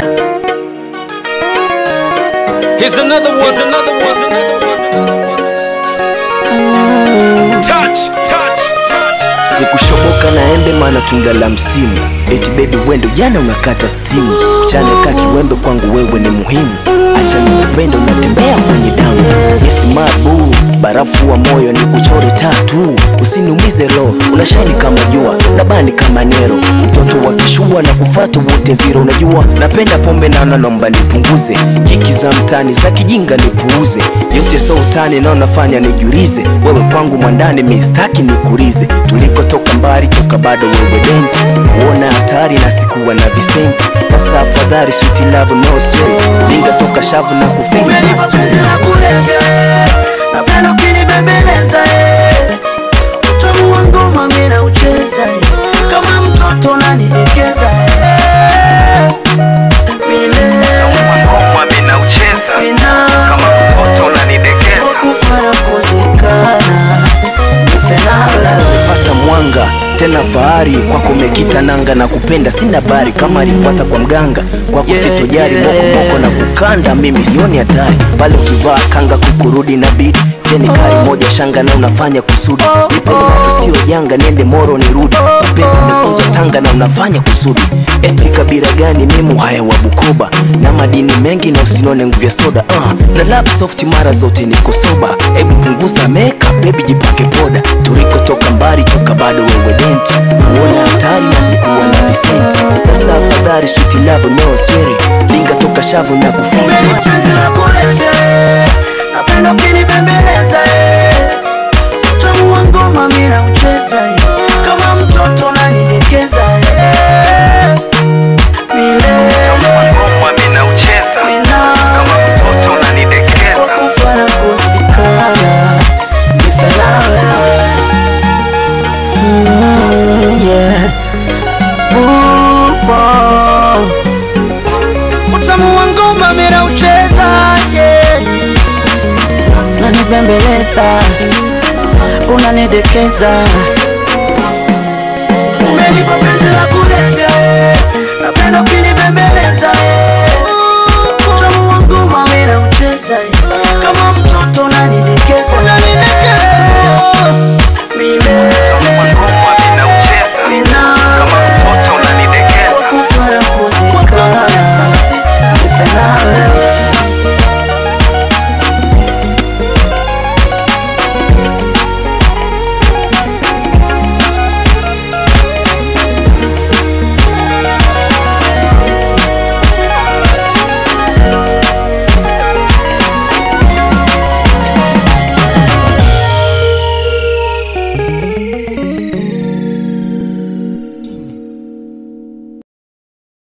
Here's another one. Here's another one. Here's another one. Here's another one. Touch, touch, touch. sikushoboka na embe maana tunda la msimu eti bebi wendo jana unakata stimu kuchane ka kiwembe kwangu wewe ni muhimu acha nikupende unatembea kwenye damu yes mabu barafu wa moyo ni kuchore tatu usiniumize roho unashani kama jua nabani kama nero mtoto wa kishua na kufata wote ziro unajua napenda pombe nana nomba nipunguze kiki za mtani za kijinga nipuuze yote so utani nao nafanya nijurize wewe kwangu mwandani mistaki nikurize tulikotoka mbali toka bado wewe denti uona hatari na sikuwa na visenti sasa afadhali suti love no siri linga toka shavu na kufili Umenipa penzi la kulevya, napenda ukinibembeleza eh. Utamu wa ngoma mimi naucheza eh. kama mtoto unanidekeza eh. Milele mina wakufa na kuzikana nife nawe pata mwanga tena fahari kwako mekita nanga na kupenda sina bari kama alipata kwa mganga kwako Yeah, sitojari yeah. mokomoko na kukanda mimi sioni hatari pale ukivaa kanga kukurudi na bidi cheni kari moja shanga na unafanya kusudi nipende mambo sio janga niende moro nirudi mapenzi nimefunzwa tanga na unafanya kusudi eti kabila gani mimu haya wa bukoba na madini mengi na usinone nguvu ya soda uh, na lap soft mara zote niko soba hebu punguza meka bebi jipake poda tulikotoka mbali toka bado wewe denti uona hatari na sikuwa na visenti sasa afadhali switi love no siri linga toka shavu na kufili Umenipa penzi la kulevya, napenda ukinibembeleza eh. Utamu wa ngoma mimi naucheza eh. kama mtoto unanidekeza eh. Milele mina wakufa na kuzikana nife nawe Mm, yeah. Upo. Utamu wa ngoma mimi naucheza yeah. Unanibembeleza, unanidekeza Umenipa penzi la kulevya Napenda ukinibembeleza Utamu wa ngoma mimi naucheza Kama mtoto unanidekeza Milele mina wakufa na kuzikana Nife nawe